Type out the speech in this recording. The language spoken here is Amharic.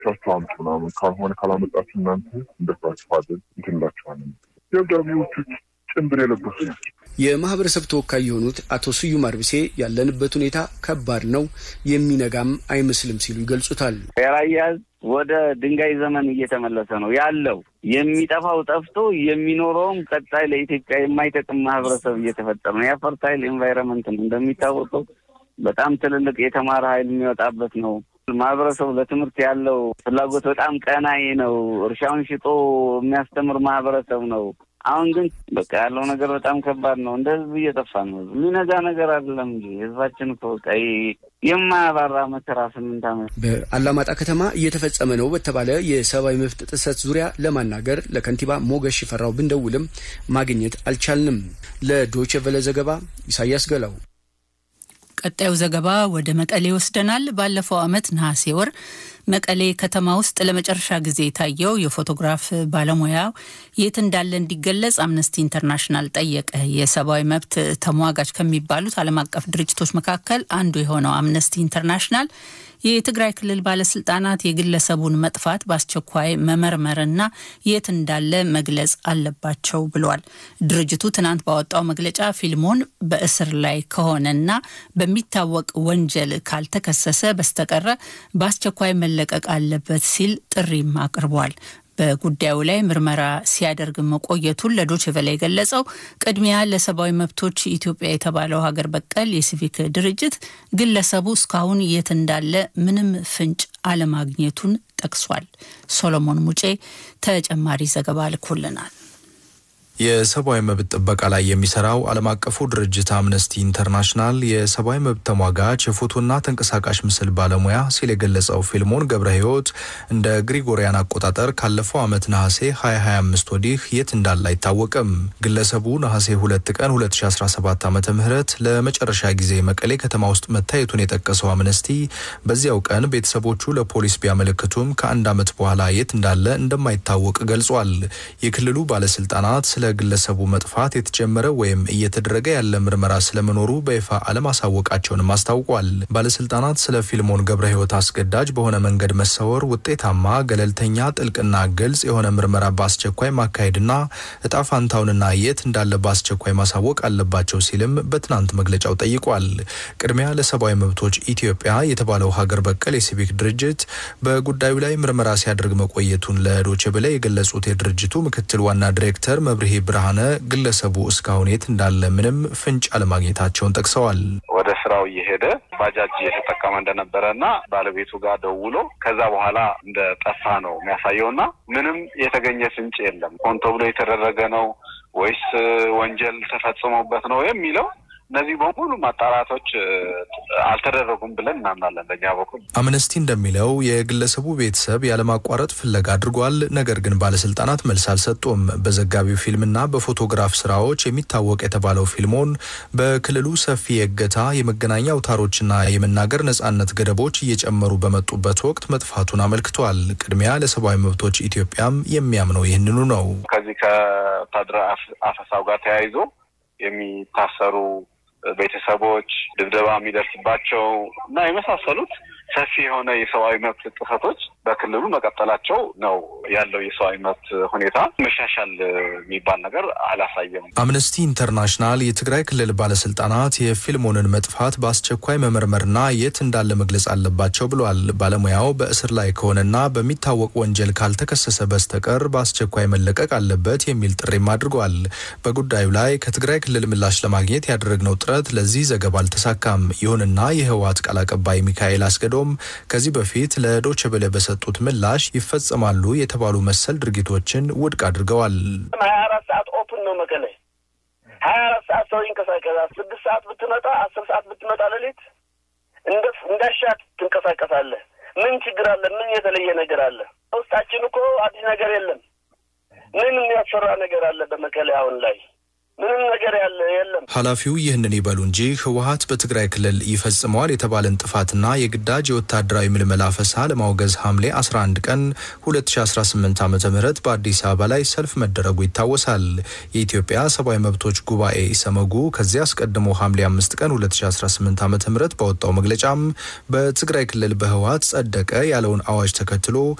ቻችሁ አምጡ ምናምን ካልሆነ ካላመጣችሁ እናንተ እንደፍራችኋለን እንትንላችኋለን። ደብዳቤዎቹ ጭንብል የለበሱ ናቸው። የማህበረሰብ ተወካይ የሆኑት አቶ ስዩም አርብሴ ያለንበት ሁኔታ ከባድ ነው፣ የሚነጋም አይመስልም ሲሉ ይገልጹታል። የራያ ህዝብ ወደ ድንጋይ ዘመን እየተመለሰ ነው ያለው። የሚጠፋው ጠፍቶ የሚኖረውም ቀጣይ ለኢትዮጵያ የማይጠቅም ማህበረሰብ እየተፈጠረ ነው። የፈርታይል ኤንቫይረንመንት ነው እንደሚታወቀው በጣም ትልልቅ የተማረ ኃይል የሚወጣበት ነው። ማህበረሰቡ ለትምህርት ያለው ፍላጎት በጣም ቀናይ ነው። እርሻውን ሽጦ የሚያስተምር ማህበረሰብ ነው። አሁን ግን በቃ ያለው ነገር በጣም ከባድ ነው። እንደ ህዝብ እየጠፋ ነው። የሚነጋ ነገር አይደለም እንጂ ህዝባችን እኮ በቃ የማያባራ መከራ ስምንት ዓመት በአላማጣ ከተማ እየተፈጸመ ነው በተባለ የሰብአዊ መብት ጥሰት ዙሪያ ለማናገር ለከንቲባ ሞገስ ሽፈራው ብንደውልም ማግኘት አልቻልንም። ለዶይቼ ቬለ ዘገባ ኢሳያስ ገላው። ቀጣዩ ዘገባ ወደ መቀሌ ይወስደናል። ባለፈው ዓመት ነሐሴ ወር መቀሌ ከተማ ውስጥ ለመጨረሻ ጊዜ የታየው የፎቶግራፍ ባለሙያ የት እንዳለ እንዲገለጽ አምነስቲ ኢንተርናሽናል ጠየቀ። የሰብአዊ መብት ተሟጋች ከሚባሉት ዓለም አቀፍ ድርጅቶች መካከል አንዱ የሆነው አምነስቲ ኢንተርናሽናል የትግራይ ክልል ባለስልጣናት የግለሰቡን መጥፋት በአስቸኳይ መመርመርና የት እንዳለ መግለጽ አለባቸው ብሏል። ድርጅቱ ትናንት ባወጣው መግለጫ ፊልሞን በእስር ላይ ከሆነና በሚታወቅ ወንጀል ካልተከሰሰ በስተቀረ በአስቸኳይ መለቀቅ አለበት ሲል ጥሪም አቅርቧል። በጉዳዩ ላይ ምርመራ ሲያደርግ መቆየቱን ለዶይቼ ቬለ የገለጸው ቅድሚያ ለሰብአዊ መብቶች ኢትዮጵያ የተባለው ሀገር በቀል የሲቪክ ድርጅት ግለሰቡ እስካሁን የት እንዳለ ምንም ፍንጭ አለማግኘቱን ጠቅሷል። ሶሎሞን ሙጬ ተጨማሪ ዘገባ ልኮልናል። የሰብአዊ መብት ጥበቃ ላይ የሚሰራው ዓለም አቀፉ ድርጅት አምነስቲ ኢንተርናሽናል የሰብአዊ መብት ተሟጋች የፎቶና ተንቀሳቃሽ ምስል ባለሙያ ሲል የገለጸው ፊልሞን ገብረ ሕይወት እንደ ግሪጎሪያን አቆጣጠር ካለፈው ዓመት ነሐሴ 2025 ወዲህ የት እንዳለ አይታወቅም። ግለሰቡ ነሐሴ 2 ቀን 2017 ዓ ም ለመጨረሻ ጊዜ መቀሌ ከተማ ውስጥ መታየቱን የጠቀሰው አምነስቲ በዚያው ቀን ቤተሰቦቹ ለፖሊስ ቢያመለክቱም ከአንድ ዓመት በኋላ የት እንዳለ እንደማይታወቅ ገልጿል። የክልሉ ባለስልጣናት ስለ ግለሰቡ መጥፋት የተጀመረ ወይም እየተደረገ ያለ ምርመራ ስለመኖሩ በይፋ አለማሳወቃቸውንም አስታውቋል። ባለስልጣናት ስለ ፊልሞን ገብረ ሕይወት አስገዳጅ በሆነ መንገድ መሰወር ውጤታማ፣ ገለልተኛ፣ ጥልቅና ግልጽ የሆነ ምርመራ በአስቸኳይ ማካሄድና እጣ ፋንታውንና የት እንዳለ በአስቸኳይ ማሳወቅ አለባቸው ሲልም በትናንት መግለጫው ጠይቋል። ቅድሚያ ለሰብአዊ መብቶች ኢትዮጵያ የተባለው ሀገር በቀል የሲቪክ ድርጅት በጉዳዩ ላይ ምርመራ ሲያደርግ መቆየቱን ለዶይቼ ቬለ የገለጹት የድርጅቱ ምክትል ዋና ዲሬክተር መብርሄ ብርሃነ ግለሰቡ እስካሁን የት እንዳለ ምንም ፍንጭ አለማግኘታቸውን ጠቅሰዋል። ወደ ስራው እየሄደ ባጃጅ እየተጠቀመ እንደነበረ እና ባለቤቱ ጋር ደውሎ ከዛ በኋላ እንደ ጠፋ ነው የሚያሳየው እና ምንም የተገኘ ፍንጭ የለም። ሆን ተብሎ የተደረገ ነው ወይስ ወንጀል ተፈጽሞበት ነው የሚለው እነዚህ በሙሉ ማጣራቶች አልተደረጉም ብለን እናምናለን። በእኛ በኩል አምነስቲ እንደሚለው የግለሰቡ ቤተሰብ ያለማቋረጥ ፍለጋ አድርጓል። ነገር ግን ባለስልጣናት መልስ አልሰጡም። በዘጋቢው ፊልምና በፎቶግራፍ ስራዎች የሚታወቅ የተባለው ፊልሞን በክልሉ ሰፊ የእገታ የመገናኛ አውታሮችና የመናገር ነጻነት ገደቦች እየጨመሩ በመጡበት ወቅት መጥፋቱን አመልክቷል። ቅድሚያ ለሰብአዊ መብቶች ኢትዮጵያም የሚያምነው ይህንኑ ነው። ከዚህ ከወታደራዊ አፈሳው ጋር ተያይዞ የሚታሰሩ ቤተሰቦች ድብደባ የሚደርስባቸው እና የመሳሰሉት ሰፊ የሆነ የሰብአዊ መብት ጥሰቶች በክልሉ መቀጠላቸው ነው ያለው። የሰብአዊ መብት ሁኔታ መሻሻል የሚባል ነገር አላሳየም። አምነስቲ ኢንተርናሽናል የትግራይ ክልል ባለስልጣናት የፊልሞንን መጥፋት በአስቸኳይ መመርመርና የት እንዳለ መግለጽ አለባቸው ብሏል። ባለሙያው በእስር ላይ ከሆነና በሚታወቅ ወንጀል ካልተከሰሰ በስተቀር በአስቸኳይ መለቀቅ አለበት የሚል ጥሪም አድርጓል። በጉዳዩ ላይ ከትግራይ ክልል ምላሽ ለማግኘት ያደረግነው ጥረት ለዚህ ዘገባ አልተሳካም። ይሁንና የህወሓት ቃል አቀባይ ሚካኤል አስገዶም ከዚህ በፊት ለዶይቼ ቬለ በሰጡት ምላሽ ይፈጸማሉ የተባሉ መሰል ድርጊቶችን ውድቅ አድርገዋል። ሀያ አራት ሰዓት ኦፕን ነው መቀሌ። ሀያ አራት ሰዓት ሰው ይንቀሳቀሳል። ስድስት ሰዓት ብትመጣ፣ አስር ሰዓት ብትመጣ ሌሊት እንደ እንዳሻት ትንቀሳቀሳለህ። ምን ችግር አለ? ምን የተለየ ነገር አለ? ውስጣችን እኮ አዲስ ነገር የለም። ምን የሚያስፈራ ነገር አለ በመቀሌ አሁን ላይ? ምንም ነገር ያለ የለም። ኃላፊው ይህንን ይበሉ እንጂ ህወሀት በትግራይ ክልል ይፈጽመዋል የተባለን ጥፋትና የግዳጅ የወታደራዊ ምልመላ ፈሳ ለማውገዝ ሐምሌ 11 ቀን 2018 ዓ ም በአዲስ አበባ ላይ ሰልፍ መደረጉ ይታወሳል። የኢትዮጵያ ሰብአዊ መብቶች ጉባኤ ኢሰመጉ ከዚያ አስቀድሞ ሐምሌ 5 ቀን 2018 ዓ ም ባወጣው መግለጫም በትግራይ ክልል በህወሀት ጸደቀ ያለውን አዋጅ ተከትሎ